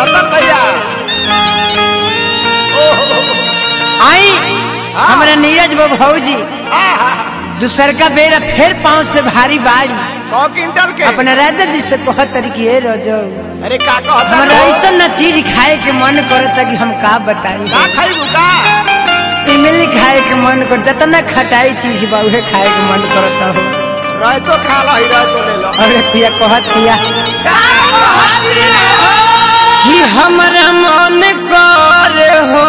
रतन भैया आई हमरा नीरज बाबू भौजी आहा, दूसर का बेड़ा फिर पाँव से भारी बाड़ी कौ क्विंटल के अपने राजा जी से कहत रही कि ए रजो अरे का कहता हमरा लो? ऐसा न चीज खाए के मन करता कि हम का बताई का खाइबू का इमली खाए के मन कर जितना खटाई चीज बा उहे खाए के मन करता हो रह तो खा लो रह तो ले लो अरे पिया कहत पिया कि हमरा मन कर हो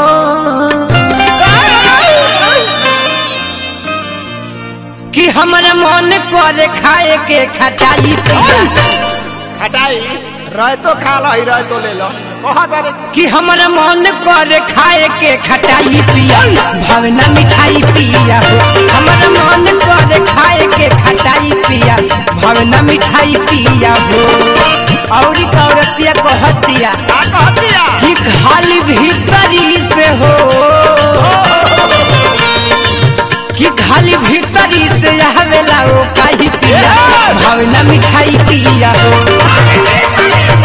कि हमरा मन करे खाए के खटाई पिया खटाई रह तो खा लो रह तो ले लो कहत अरे कि हमरा मन करे खाए के खटाई पिया भावना मिठाई पिया हो हमरा मन करे खाए के खटाई पिया भावना मिठाई पिया हो और कौरतिया कहतिया का कहतिया कि खाली भीतरी से हो कि खाली भीतरी से आवेला ओ काई पिया भावना मिठाई पिया हो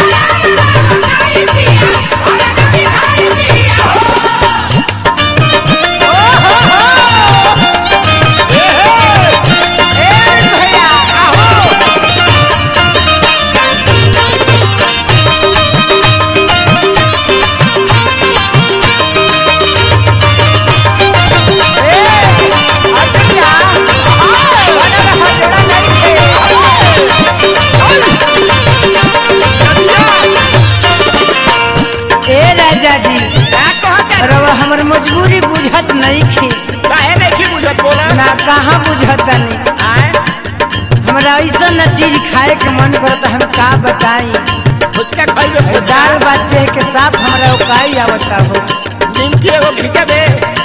ए राजा जी का कहता रवा हमर मजबूरी बुझत नहीं खी काहे नहीं बुझत बोला ना कहाँ बुझत नहीं आए हमरा ऐसा न चीज खाए के मन करता हम का बताई फुचका खाइबे दाल बात देख के साफ हमरा उकाई आवता हो निमकी एगो खींचा दे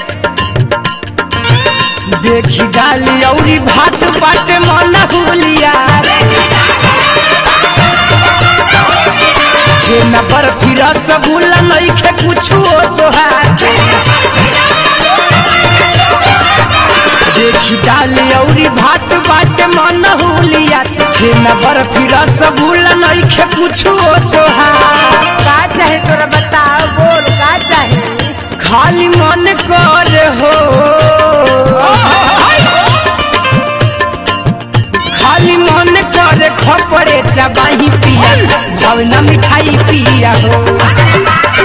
देखी डाली औरी भात बाटे मन हुलिया छेना बर्फी रसगुल्ला नइखे कुछो सोहार देखी डाली औरी भात बाटे मन हुलिया छेना बर्फी रसगुल्ला नइखे कुछो सोहार का चाहे तोरा बताओ बोल का चाहे खाली मन कर हो खाली मन करे खपरे चबाही पिया भावना मिठाई पिया हो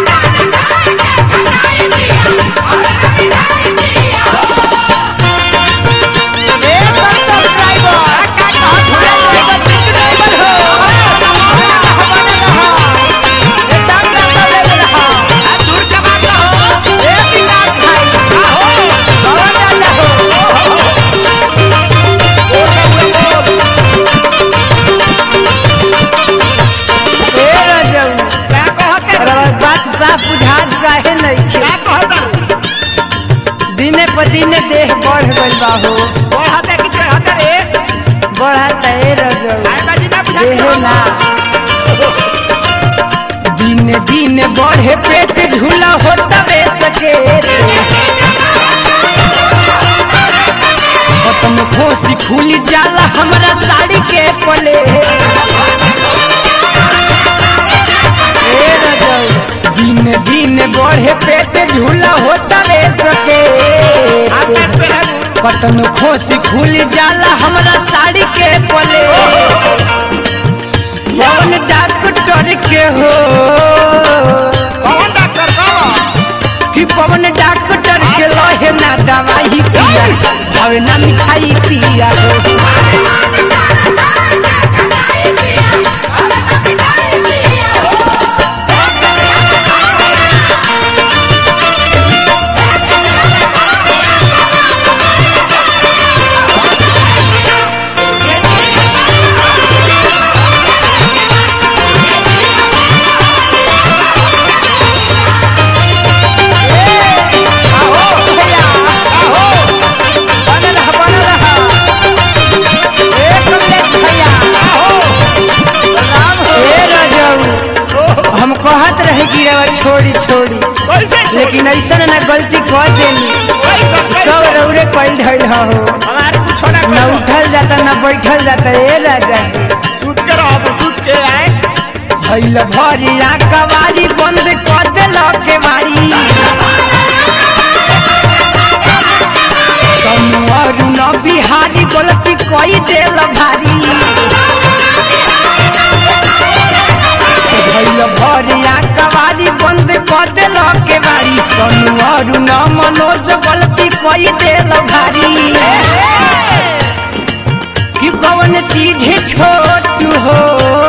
ए रजऊ, का कहता रउआ बात साफ बुझात काहे नइखे का कहता दिने पर दिने देह बढ़ गइल बा हो कहता कि कहता रे बढ़त ए रजऊ आए बाजी ना बुझा देहे ना दिने दिने बढ़े पेट झूला होता रे सके खत्म खोसी खुली जाला हमरा साड़ी के पले ए रजऊ, दिने दिने बढ़े पेट झूला होता रे सके हाथ पे है कतन खोसी खुली जाला हमरा साड़ी के पले कौन डॉक्टर के हो कौन डॉक्टर कौन कि पवन डॉक्टर के लहे ना दवाई पिया हवे ना मिठाई पिया हो बनल ह, बनल ह। ए कमलेश भैया, ए रजऊ, हम कहत रहे कि रवा छोड़ी छोड़ी कैसे लेकिन ऐसा ना गलती कर देनी कैसे सब रौरे पैल ढल हो हमारे कुछ ना न करो उठल जाता न बैठल जाता ए राजा जी सूत के रहो तो सूत के आए भैल भरिया कवारी बंद कर दिल के बारी सोनू अरुण बिहारी गलती कई दिल भारी भैल भरिया कवारी बंद कर दिल के बारी सोनू अरुण मनोज गलती कई दिल भारी कि कौन चीज छोट हो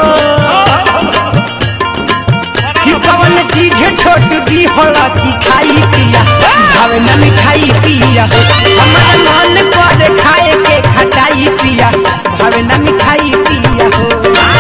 कि कौन चीज छोट दी होला खाई पिया भावे न मिठाई पिया हमारा मन कर खाए के खटाई पिया भावे न मिठाई पिया हो